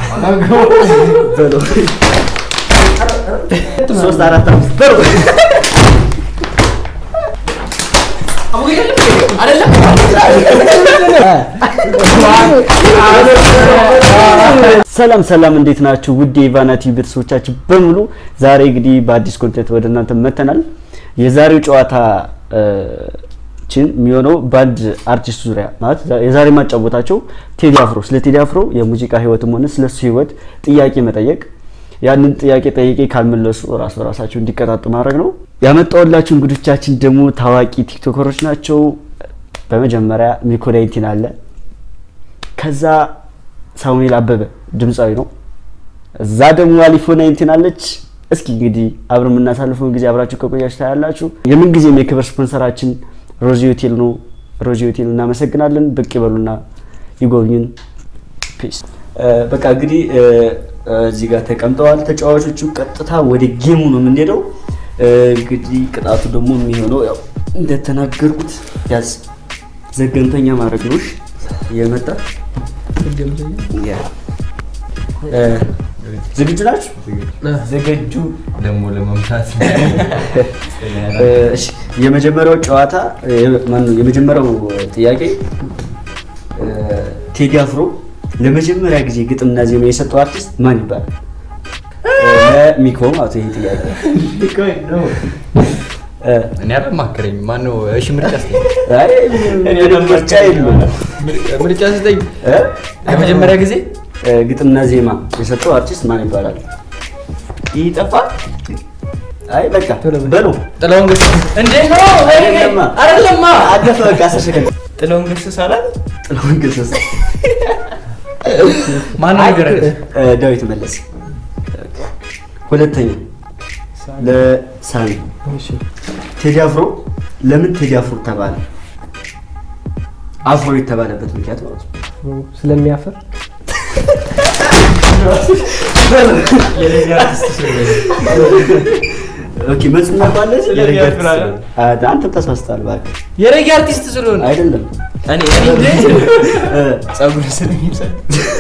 በለው ሶስት አራት አምስት በለው ሰላም ሰላም፣ እንዴት ናችሁ? ውድ የኢቫና ቲቪ ቤተሰቦቻችን በሙሉ ዛሬ እንግዲህ በአዲስ ኮንቴንት ወደ እናንተ መተናል። የዛሬው ጨዋታ ችን የሚሆነው በአንድ አርቲስት ዙሪያ ማለት የዛሬ ማጫወታቸው ቴዲ አፍሮ ስለ ቴዲ አፍሮ የሙዚቃ ህይወትም ሆነ ስለሱ ህይወት ጥያቄ መጠየቅ ያንን ጥያቄ ጠይቄ ካልመለሱ ራስ በራሳቸው እንዲቀጣጡ ማድረግ ነው። ያመጣሁላችሁ እንግዶቻችን ደግሞ ታዋቂ ቲክቶከሮች ናቸው። በመጀመሪያ ሚኮ ናይንቲን አለ። ከዛ ሳሙኤል አበበ ድምፃዊ ነው። እዛ ደግሞ አሊፎ ናይንቲን አለች። እስኪ እንግዲህ አብረን የምናሳልፈውን ጊዜ አብራችሁ ከቆያችሁ ታያላችሁ። የምን ጊዜም የክብር ስፖንሰራችን ሮዚ ሆቴል ነው። ሮዚ ሆቴል እናመሰግናለን። ብቅ ይበሉና ይጎብኙን። ፒስ። በቃ እንግዲህ እዚህ ጋር ተቀምጠዋል ተጫዋቾቹ። ቀጥታ ወደ ጌሙ ነው የምንሄደው። እንግዲህ ቅጣቱ ደግሞ የሚሆነው ያው እንደተናገርኩት ያዝ ዘገምተኛ ማድረግ ነው። እሺ እየመጣ ያ ዝግጁ ናችሁ? ዝግጁ ደግሞ ለመምታት እሺ የመጀመሪያው ጨዋታ ማነው? የመጀመሪያው ጥያቄ ቴዲ አፍሮ ለመጀመሪያ ጊዜ ግጥምና ዜማ የሰጠው አርቲስት ማን ይባላል? ሚኮ ማለት ይሄ ጥያቄ እኔ አላማከረኝ ማነው? እሺ ምርጫ ስጠኝ። አይ ምንም ምርጫ የለውም። ምርጫ ስጠኝ። እ? ለመጀመሪያ ጊዜ ግጥምና ዜማ የሰጠው አርቲስት ማን ይባላል? ይህ ጠፋ። አይ በቃ በሉ ጥላሁን ገሰሰ። እንዴ ነው አይደለማ። አይደለማ። አለፈ በቃ አስር ሰከንድ ጥላሁን ገሰሰ አላል? ጥላሁን ገሰሰ ማነው ንገረን? እ፣ ዳዊት መለስ። ሁለተኛ ለሳሚ ቴዲ አፍሮ ለምን ቴዲ አፍሮ ተባለ? አፍሮ የተባለበት ምክንያት ማለት ነው። ስለሚያፈር ኦኬ መልስ እናውቃለን። የሬጌ አፍራ- አ፣ አንተም ተሳስተሃል እባክህ። የሬጌ አርቲስት ስለሆነ አይደለም እኔ እኔ እንዴ እ፣ ጸጉር ስለሚሰጥ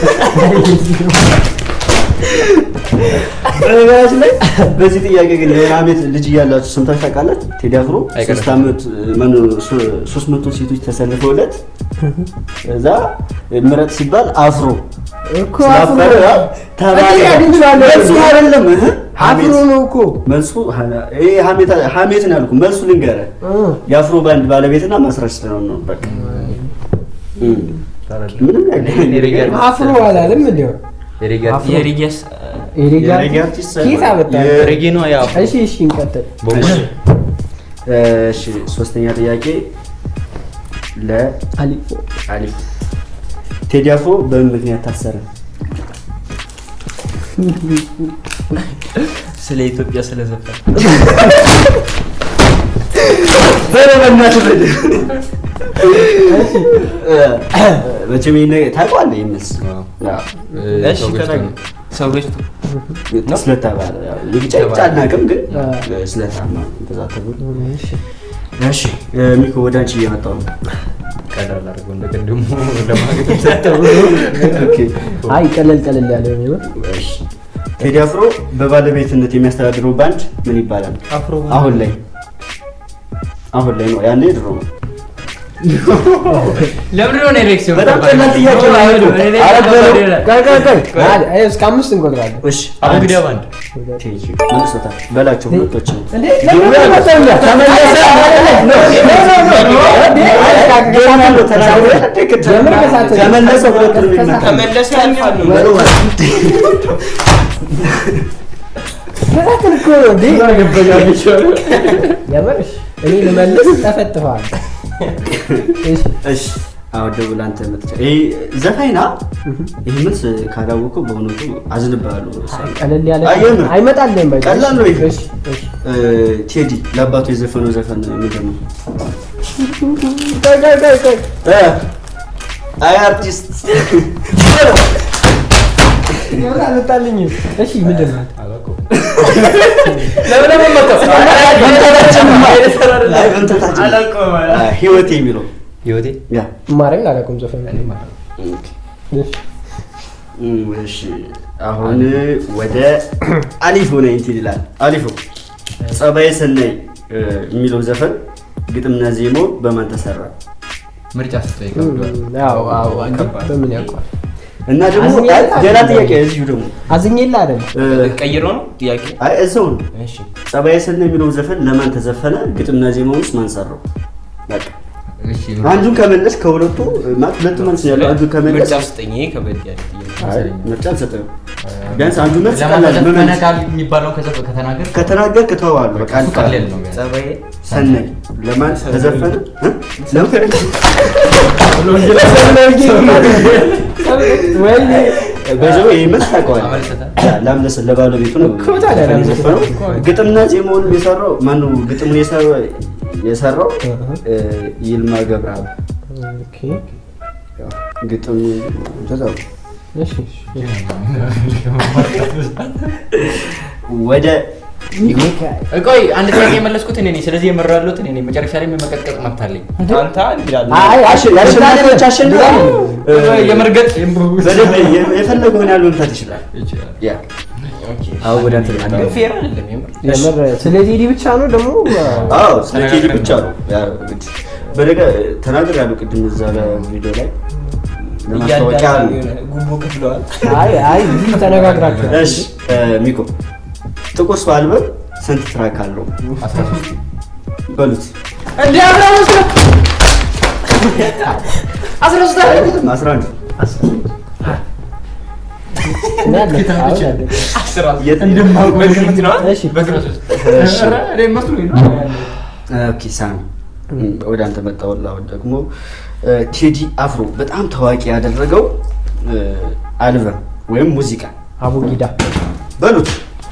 በነገራችን ላይ በዚህ ጥያቄ ግን የሆነ አመት ልጅ እያላችሁ ሰምታችሁ ታውቃላችሁ? ቴዲ አፍሮ አይቀርም። ሶስት አመት ማነው ሶ- ሶስት መቶ ሴቶች ተሰልፈውለት እዛ ምረጥ ሲባል አፍሮ እኮ ስላፈረ አፍሮ ተባለ። እንዴት ያገኘዋለሁ? መልሱ አይደለም እህ፣ አፍሮ ሀሜት ነው እኮ መልሱ ሀ- ይሄ ሀሜት ሀሜት ነው ያልኩህ። መልሱ ልንገርህ እ። የአፍሮ ባንድ ባለቤትና መስራች ስለሆነ ነው። በቃ እም። ምንም የሬጌ ያገናኝ አርቲስት አፍሮ አላለም እንዲያው የሬጌ አፍሮ። የሬጌስ የሬጌ የሬጌ አርቲስት አርቲስት ኬት አመጣ? የ- ሬጌ ነው ያው እሺ እሺ እንቀጥል። እሺ ሶስተኛ ጥያቄ ለአሊፍ አሊፎ ቴዲ አፍሮ በምን ምክንያት ታሰረ? ስለ ኢትዮጵያ ስለዘፈን በለበናት በል መቼም ይሄን ነገር ታውቀዋለህ ይመስ እሺ ተናገር ሰዎች ስለተባለ ያው የቢጫ ብቻ አናውቅም ግን ስለታማ እንደዛ ተብሎ እሺ ሚኮ ወደ አንቺ እየመጣሁ ነው ቀላል አድርገው እንደገና ደግሞ ለማግኘት ሰጠው ኦኬ አይ ቀለል ቀለል ያለ ነው የሚሆን እሺ ቴዲ አፍሮ በባለቤትነት የሚያስተዳድረው ባንድ ምን ይባላል? አፍሮ አሁን ላይ አሁን ላይ ነው ያኔ ድሮ ነው። ለምንድን ነው ኤሌክሲዮን በጣም ቀላል ጥያቄ ነው። ኧረ በለው። ቆይ ቆይ ቆይ አይ አይ እስከ አምስት እንቆጥራለን። እሺ አቡጊዳ ባንድ ቴጂ መልሶታል በላቸው ሁለቶችን እንዴ ለምን አልመጣም? ተመለሰ ተመለሰ ሁለቱንም ይመታል። ተመለሰ ያኛው በለው ከዛትን እኮ እንዴ የምርሽ እኔ ልመልስ ተፈትፈዋል። እሺ እሺ አሁን ደግሞ ለአንተ መጥቻ ይሄ ዘፋኝ ና ይህ መልስ ካላወቀው በእውነቱ አዝንብሃለሁ። ቀለል ያለ አይ፣ የምር አይመጣልህም። በቃ። ቀላል ነው ይሄ። እሺ እሺ እ፣ ቴዲ ለአባቱ የዘፈነው ዘፈን ምንድን ነው? ቆይ ቆይ ቆይ ቆይ እ፣ አይ አርቲስት የምር አልመጣልኝም። እሺ ምንድን ነው? ለምን ለምን መምታታችንማ። አይ፣ መምታታችን። አላውቀውም። አ፣ ህይወቴ የሚለው ህይወቴ ያ ማረግ አላውቅም ዘፈን። እሺ እም፣ እሺ አሁን ወደ አሊፎ ነኝ እንትን ይላል። አሊፎ ጸባይ ሰናይ እ፣ የሚለው ዘፈን ግጥምና ዜማው በማን ተሰራ? ምርጫ ስትጠይቅ ይከብዳል። አዎ አዎ ከባድ። በምን ያውቀዋል? እና ደግሞ አዝኜ አይ፣ አላውቅም። ሌላ ጥያቄ እዚሁ ደግሞ አዝኜላ አይደል? እ፣ ቀይሮ ነው ጥያቄ። አይ እዛው ነው። እሺ ጸባይ ሰናይ የሚለው ዘፈን ለማን ተዘፈነ? ግጥምና ዜማውን ውስጥ ማን ሰራው? በቃ እሺ አንዱን ከመለስ ከሁለቱ ማለት ሁለቱ መልስ ነው ያለው። አንዱን ከመለስ ምርጫ ስጠኝ። ይሄ ከበድ ያለ ጥያቄ። አይ ምርጫ አልሰጠህም። ቢያንስ አንዱ መልስ ለማን ቀላል ተዘፈነ መመለስ ካል የሚባለው ከዘፈ- ከተናገር ከተናገርክ ተዋዋለሁ። በቃ እሱ ቃል ቀላል ነው የሚሆነው። ጸባዬ ሰናይ ለማን ተዘፈነ? እ? ነው? ወይኔ በዚያው ይህ መልስ ታውቀዋለህ። አመልሰታል። ላምለስ ለባለቤቱ ነው እኮ ታዲያ ዘፈን የዘፈነው። ላምለሰት ግጥምና ዜማውን የሰራው ማነው? ግጥሙን የሰራው የሰራው እ፣ ይልማ ገብረአብ ኦኬ ያው ግጥሙ ተዛው እሺ ወደ ቆይ አንድ ጥያቄ የመለስኩት እኔ ነኝ። ስለዚህ የመራው ያለሁት እኔ ነኝ። መጨረሻ ላይ የመቀጥቀጥ መብት አለኝ። አንተ አንድ ይላል። አይ አሸ- የአሸናፊዎች አሸናፊ እ፣ የመርገጥ በደንብ የ- የፈለገውን ያህል መምታት ይችላል። ይችላል። ያ አሁን ወደ አንተ ልመጣ ግን ነው። ፌር አይደለም የምር። የምር ስለ ቴዲ ብቻ ነው ደግሞ አዎ ስለ ቴዲ ብቻ ነው። ያ እንግዲህ በነገ ተናገር ያለው ቅድም እዛ ቪዲዮ ላይ ለማስታወቂያ እያንዳንዱ ነው። የሆነ ጉቦ ከፍለዋል። አይ አይ ብዙ ተነጋግራችኋል። እሺ እ፣ ሚኮ ጥቁር ሰው አልበም ስንት ትራክ አለው አስራ ሦስት በሉት? እንዴ አብራ መስለ አስራ ሦስት አይደለም። አስራ አንድ አስራ ሦስት የት- በግምት ነዋ። እሺ በአስራ ሦስት እሺ። ኧረ እኔ መስሎኝ ነው። ኦኬ ሳሚ ወደ አንተ መጣሁልህ። አሁን ደግሞ እ፣ ቴዲ አፍሮ በጣም ታዋቂ ያደረገው እ፣ አልበም ወይም ሙዚቃ አቡጊዳ በሉት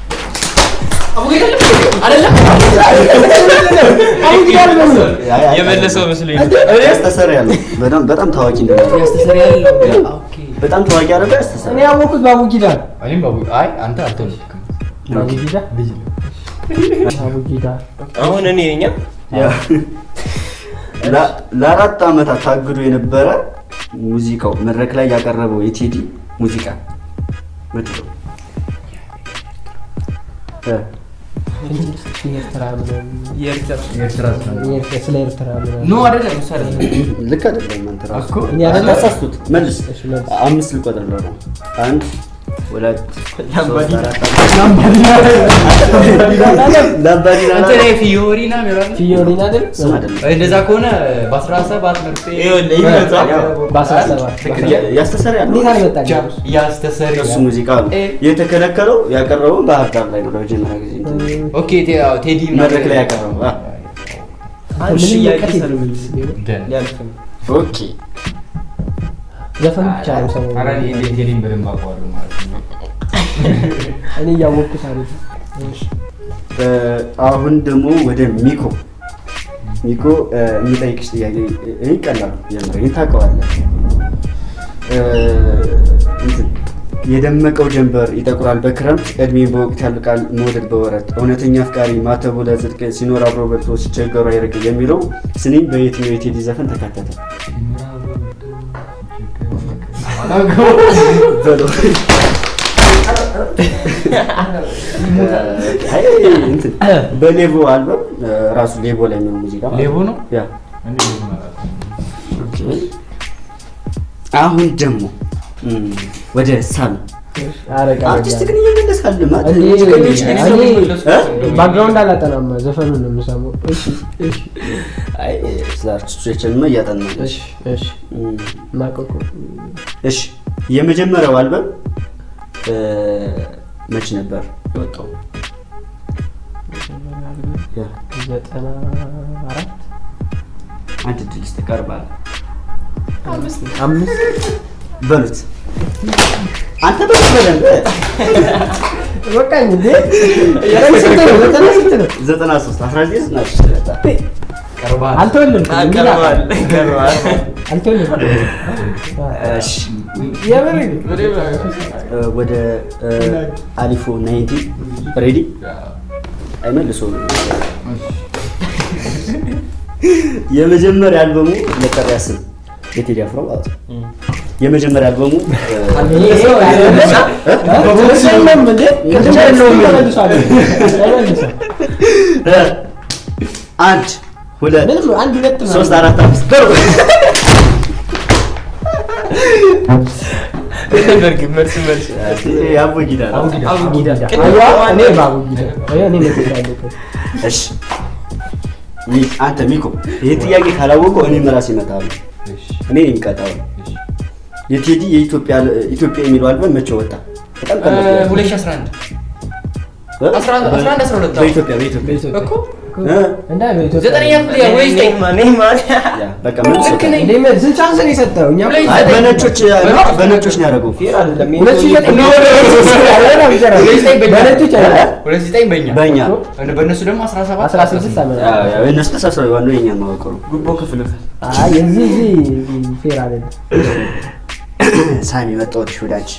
አይ፣ አይ፣ የመለሰው መስሎኝ ያስተሰር ያለው በጣም በጣም ታዋቂ እንደሆነ ያስተሰር ያለው ኦኬ በጣም ታዋቂ ያደረገው ያስተሰር እኔ ያወኩት በአቡጊዳ ነው። እኔም ባቡ አይ አንተ አልተወለድክም። አቡጊዳ ልጅ አቡጊዳ አሁን እኔ ነኝ ያ- ለ- ለአራት ዓመታት ታግዶ የነበረ ሙዚቃው መድረክ ላይ ያቀረበው የቴዲ ሙዚቃ ምንድን ነው? እ፣ ኤርትራ ምናምን የኤርትራ የኤርትራ ስራ የኤርትራ- ስለ ኤርትራ ምናምን ኖ አይደለም እሱ አይደለም። ልክ አይደለም። አንተ ራስህ እኮ እኔ አይደለም ተሳስቱት። መልስ እሺ፣ መልስ። አምስት ልቆጥርልህ ነው። አንድ ሁለት ሶስት ላምባዲና። አራት ላምባዲና እንትን ይሄ ፊዮሪና ሚራል ፊዮሪና አይደል? ስም አይደለም። እንደዛ ከሆነ በአስራ ሰባት መርፌ ይኸውልህ ይመጣል። በአስራ ሰባት ያ- ያስተሰር ያለው እንዴት አልመጣልኝም? ያስተሰሪ እሱ ሙዚቃ ነው የተከለከለው። ያቀረበው ባህር ዳር ላይ ነው ለመጀመሪያ ጊዜ ኦኬ ቴ- አዎ፣ ቴዲ መድረክ ላይ ያቀረበው። አ፣ አንድ ምንም ሽያጭ እውቀት ሰሩ የለኝም። ደን ሊያልፍ ነው። ኦኬ ዘፈኑ ብቻ ነው ሰሞኑን። ኧረ እኔ ቴዲን በደንብ አውቀዋለሁ ማለት ነው። እኔ እያወቅኩት አይደል? እሺ። እ፣ አሁን ደግሞ ወደ ሚኮ ሚኮ እ፣ የሚጠይቅሽ ጥያቄ ይህ ቀላል የምር ይህን ታውቀዋለህ። እ፣ እንትን የደመቀው ጀንበር ይጠቁራል በክረምት እድሜ በወቅት ያልቃል መውደድ በወረት እውነተኛ አፍቃሪ ማተቡ ለጽድቅ ሲኖር አብሮ በልቶ ሲቸገሩ አይርቅ የሚለው ስንኝ በየትኛው የቴዲ ዘፈን ተካተተ? በለው። አይ፣ እንትን በሌቦ አልበም እ፣ ራሱ ሌቦ ላይ የሚሆን ሙዚቃ ማለት ሌቦ ነው? ያ እኔ ሌቦ ነው አላውቅም። አሁን ደግሞ እም፣ ወደ ሳሚ ኧረ ቀለል አርቲስት ያለ። ግን እየመለሳል ማለት እኔ- ሙዚቀኞች ግን እኔ- እ? ባክግራውንድ አላጠናም ዘፈኑን ነው የምሰማው። እሺ እሺ አይ ስለ አርቲስቶቻችንማ እያጠና ነው። እሺ እሺ እም፣ ማቀቁ እሺ የመጀመሪያው አልበም እ፣ መች ነበር የወጣው? ያ፣ ዘጠና አራት አንድ ድል ስትቀርባል አምስት በሉት አንተ በሉት በደንብ በቃኝ እንዴ ዘጠና ስንት ነው? ዘጠና ስንት ነው? ዘጠና ሶስት አስራ ዘጠኝ ዘጠና ሶስት ነበር። ቀርበሃል። አልተወለድኩም እንዴ? ቀርበዋል ቀርበዋል። አልተወለድኩም እሺ የምር እ፣ ወደ እ፣ አሊፎ ናይንቲ ሬዲ አይመልሱም። የመጀመሪያ አልበሙ መጠሪያ ስም የቴዲ አፍሮ ማለት ነው። የመጀመሪያ አልበሙ እ፣ ይሄ አይደለም እንዴ? ቅድም ያለውን ተመልሷል። ተመልሷል። እ፣ አንድ ሁለት ምንም አንድ ሁለት ነው። ሶስት አራት አምስት በሩ በርግ መልስ መልስ ያቦጊዳ ነው። አቡጊዳ ቅድም አያ ማን እኔ ነበር? በአቡጊዳ አያ እኔ ነኝ ያለሁት። እሺ ሚ- አንተ ሚኮ ይህ ጥያቄ ካላወቀው እኔም ራሴ እመጣለሁ። እኔ የሚቀጣው የቴዲ የኢትዮጵያ ኢትዮጵያ የሚለው አልበም መቼ ወጣ? በጣም ቀላል ጥያቄ። 2011 እ? 11 12 በኢትዮጵያ በኢትዮጵያ እኮ እ? እንዳ በኢትዮጵያ ዘጠነኛ ክፍል ያ ወይ ዘጠኝ ያ በቃ ምን ልክ ነኝ። እንዴ ምን ስንት ቻንስ ነው የሰጠው? እኛ ሁለት አይ ዘጠኝ። በነጮች በነጮች በነጮች ነው ያደረገው። ሁለት ሺህ ዘጠኝ ነው ሁለት ዘጠኝ በእኛ በነጮች አይደለም። ሁለት ዘጠኝ በእኛ በእኛ በእነሱ ደግሞ 17 አስራ ስድስት ዓመት ያ ያ የእነሱ ተሳስረው ዋናው የኛ ማወቅ ነው። ጉቦ ክፍል አይ የዚህ እዚህ ፌር አይደለም። ሳሚ መጣሁልሽ ወዳጅ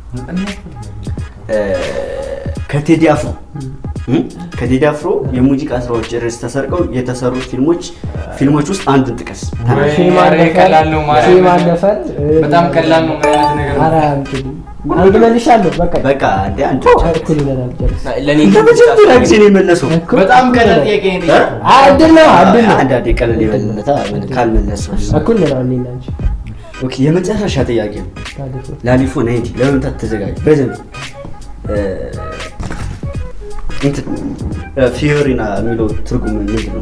እ፣ ከቴዲ አፍሮ እ? ከቴዲ አፍሮ የሙዚቃ ስራዎች ርዕስ ተሰርቀው የተሰሩ ፊልሞች ፊልሞች ውስጥ አንዱን ጥቀስ። ወይ ሺህ ኧረ ማለፈር ቀላል ነው ማለት ሺህ ነው። ማለፈር እ፣ በጣም ቀላል ነው ምን አይነት ነገር ነው? ኧረ እንግዲህ አንድ መልሻለሁ። በቃ በቃ አንዴ አንድ እኩል ይለናል። ጨርስ ለእኔ ለመጀመሪያ ጊዜ ነው የመለሰው። እኩል በጣም ቀላል ይለናል። ጥያቄ ነው እ? የጠየቀው። አይ እድል ነው እድል ነው። አንዳንዴ ቀለል የበለጠ ካልመለሰው እኩል ነው እኔና አንቺ ኦኬ የመጨረሻ ጥያቄ ነው ታዲያ ላሊፎ ናይንቲ ለመምታት ተዘጋጅ በደንብ እ፣ እንትን እ፣ ፊዮሪና የሚለው ትርጉም ምንድን ነው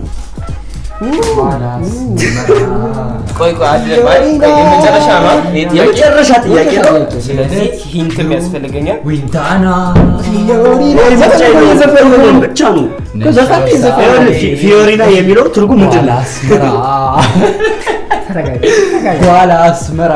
ቆይ ቆይ አይደለም አይ ቆይ የመጨረሻ ነው ይሄ ጥያቄ የመጨረሻ ጥያቄ ነው ስለዚህ ሂንትም ያስፈልገኛል ዊንታና ወይ ብቻ ነው ብቻ ነው ዘፈን ዘፈን ይኸውልህ፣ ፊ- ፊዮሪና የሚለው ትርጉም ምንድን ነው አስመራ ተረጋጋ ተረጋጋ። ኋላ አስመራ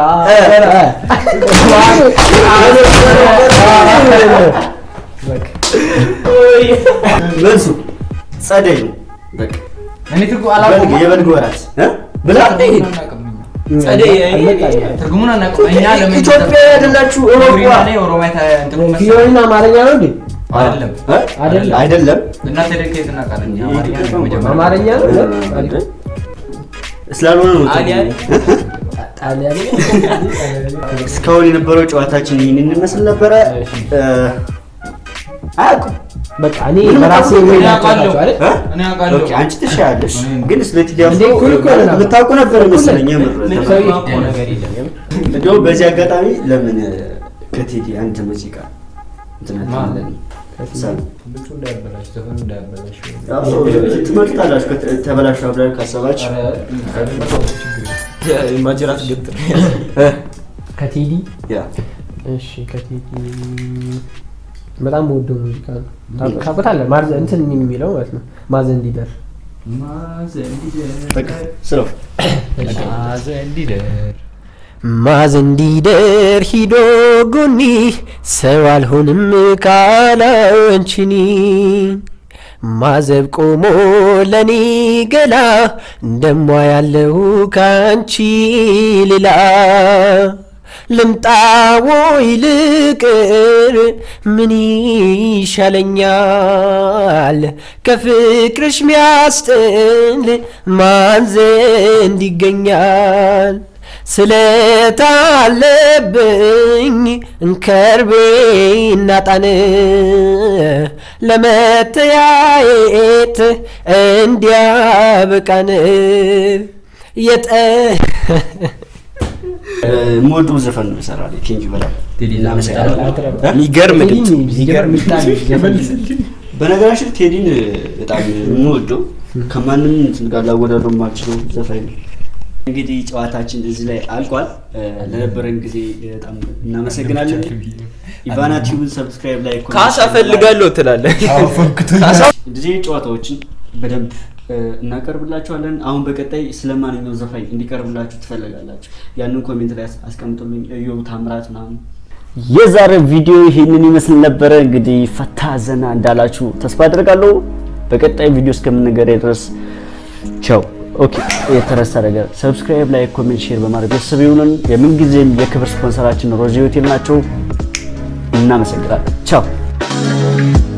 መልሱ ጸደይ ነው በቃ እኔ ትርጉም በልግ አላውቅም የበልግ ወራት እ? ብላ ትርጉሙን አናውቅም እኛ። ጸደይ ትርጉሙን አናውቅም እኛ ለምን ኢትዮጵያ አይደላችሁ ኦሮሞ ፊዮሪና እኔ ኦሮሚያ ታ- እንትኑ መሰለኝ። ፊዮሪና አማርኛ ነው እንዴ? አይደለም እ? አይደለም። አይደለም እናንተ ደግ ከየት እናውቃለን? እኛ አማርኛ ነው መጀመሪያ። አማርኛ ነው እ? ስላልሆነ ነው አሊያ ጣሊያን እስካሁን የነበረው ጨዋታችን ይህንን ይመስል ነበረ እ፣ አያውቁም በቃ እኔ ምንም በራሴ አታውቅም። ወይ እኔ ናቸው አውቃለሁ። አይደል? እ? እኔ አውቃለሁ። ኦኬ፣ አንቺ ትሻያለሽ እኔ- ግን ስለ ቴዲ አፍሮ እንዴ፣ እኩል እኮ ነን። የምታውቁ ነበር መሰለኝ የምር ምንም ሰው የማውቀው ነገር የለም እንደውም በዚህ አጋጣሚ ለምን ከቴዲ አንድ ሙዚቃ እንትን አትልም? ሳሚ? አዎ፣ ትመጡታላችሁ ከተ- ተበላሹ ብላችሁ ካሰባችሁ ማጅራት ገትር እ፣ ከቴዲ ያ እሺ ከቴዲ በጣም በወደው ሙዚቃ ነው ታውቅ- ታውቁታለህ ማርዘ እንትን የሚለው ማለት ነው ማዘን እንዲደር በቃ ስለው ማዘን እንዲደር ሂዶ ጎኒ ሰው አልሆንም ካላንቺኒ ማዘብ ቆሞ ለኔ ገላ እንደሟ ያለው ካንቺ ሌላ ልምጣ ወይ ልቅር ምን ይሻለኛል ከፍቅርሽ ሚያስጥል ማን ዘንድ ይገኛል ስለታለብኝ እንከርቤና ጣን ለመተያየት እንዲያበቃን የጠ የምወደው ዘፈን ነው ይሰራል ቴንኪ በጣም ቴዲ እናመሰግናለን። እናመሰግናለን። እ? የሚገርም ድምፅ የሚገርም በነገራችን ቴዲን በጣም የምወደው ከማንም እንትን ጋር ላወዳደው የማልችለው ዘፋኝ ነው። እንግዲህ ጨዋታችን እዚህ ላይ አልቋል። እ፣ ለነበረን ጊዜ በጣም እናመሰግናለን። ኢቫና ቲዩብን ሰብስክራይብ ላይ ካሳ ፈልጋለሁ ትላለህ እንደዚህ ጨዋታዎችን በደንብ እ፣ እናቀርብላችኋለን። አሁን በቀጣይ ስለማንኛው ዘፋኝ እንዲቀርብላችሁ ትፈልጋላችሁ? ያንን ኮሜንት ላይ አስቀምጡልኝ። እዮብ ታምራት ምናምን የዛሬ ቪዲዮ ይህንን ይመስል ነበረ። እንግዲህ ፈታ ዘና እንዳላችሁ ተስፋ አድርጋለሁ። በቀጣይ ቪዲዮ እስከምንገናኝ ድረስ ቻው። ኦኬ፣ የተረሳ ነገር ሰብስክራይብ፣ ላይ ኮሜንት፣ ሼር በማድረግ ቤተሰብ ይሁኑን። የምንጊዜም የክብር ስፖንሰራችን ሮዚ ሆቴል ናቸው። እናመሰግናለን። ቻው